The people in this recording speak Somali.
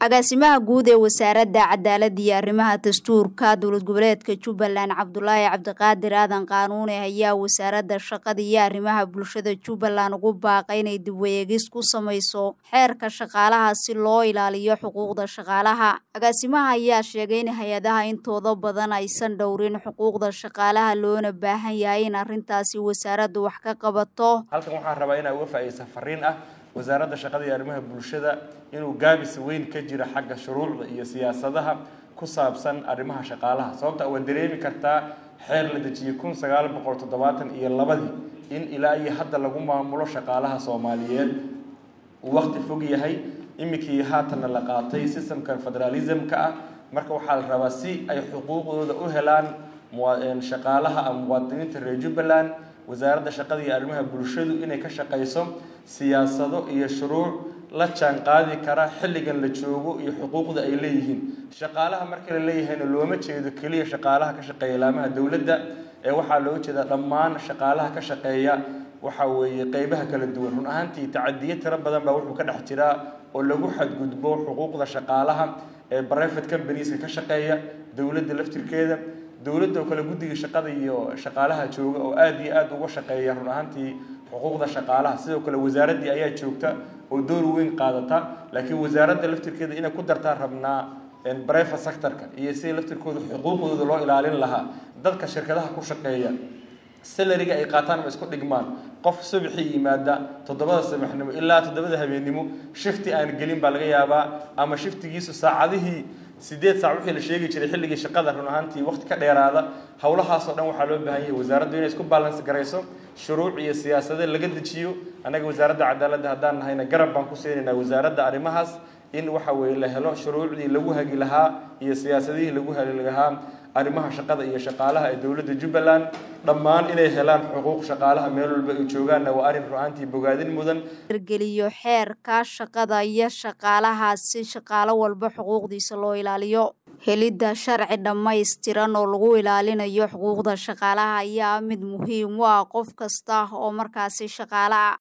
agaasimaha guud ee wasaaradda cadaaladda iyo arrimaha dastuurka dowlad goboleedka jubbaland cabdulaahi cabdiqaadir aadan qaanuune ayaa wasaaradda shaqada iyo arrimaha bulshada jubbaland ugu baaqay inay dibwayeegis ku samayso xeerka shaqaalaha si loo ilaaliyo xuquuqda shaqaalaha agaasimaha ayaa sheegay in hay-adaha intooda badan aysan dhowrin xuquuqda shaqaalaha loona baahan yahay in arrintaasi wasaaraddu wax ka qabato halkan waxaan rabaa inaa uga faa'iidaysa fariin ah wasaaradda shaqada iyo arrimaha bulshada inuu gaabis weyn ka jiro xagga shuruucda iyo siyaasadaha ku saabsan arrimaha shaqaalaha sababta waa dareemi kartaa xeer la dejiyey kun sagaal boqol toddobaatan iyo labadii in ilaa iyo hadda lagu maamulo shaqaalaha soomaaliyeed uu waqti fog yahay iminkii haatanna la qaatay systemkan federalismka ah marka waxaa la rabaa si ay xuquuqdooda u helaan shaqaalaha ama muwaadiniinta reer jubbaland wasaaradda shaqada iyo arrimaha bulshadu inay ka shaqayso siyaasado iyo shuruuc la jaan qaadi kara xilligan la joogo iyo xuquuqda ay leeyihiin shaqaalaha marka la leeyahayna looma jeedo keliya shaqaalaha ka shaqeeya laamaha dowladda ee waxaa loo jeedaa dhammaan shaqaalaha ka shaqeeya waxa weeye qeybaha kala duwan run ahaantii tacadiyo tiro badan baa wuxuu ka dhex jiraa oo lagu xadgudbo xuquuqda shaqaalaha ee private companieska ka shaqeeya dowladda laftirkeeda dowladda oo kale guddiga shaqada iyo shaqaalaha jooga oo aada iyo aada uga shaqeeya run ahaantii xuquuqda shaqaalaha sidoo kale wasaaraddii ayaa joogta oo door weyn qaadata laakiin wasaaradda laftirkeeda inay ku dartaan rabnaa brivate sectorka iyo sida laftirkooda xuquuqdooda loo ilaalin lahaa dadka shirkadaha ku shaqeeya salariga ay qaataan ma isku dhigmaan qof subaxii yimaada toddobada sabaxnimo ilaa toddobada habeennimo shifti aan gelin baa laga yaabaa ama shiftigiisu saacadihii sideed saac wixii la sheegi jiray xilligii shaqada run ahaantii waqti ka dheeraada howlahaasoo dhan waxaa loo baahan yahay wasaaraddu inay isku balans garayso shuruuc iyo siyaasade laga dejiyo annaga wasaaradda cadaaladda haddaan nahayna garab baan ku siinaynaa wasaaradda arrimahaas in waxa weeye la helo shuruucdii lagu hagi lahaa iyo siyaasadihii lagu hagi lahaa arrimaha shaqada iyo shaqaalaha ee dowladda jubbaland dhammaan inay helaan xuquuq shaqaalaha meel walba ay joogaanna waa arrin ru'aantii bogaadin mudan hirgeliyo xeerka shaqada iyo shaqaalaha si shaqaalo walba xuquuqdiisa loo ilaaliyo helidda sharci dhammaystiran oo lagu ilaalinayo xuquuqda shaqaalaha ayaa mid muhiim u ah qof kasta oo markaasi shaqaale ah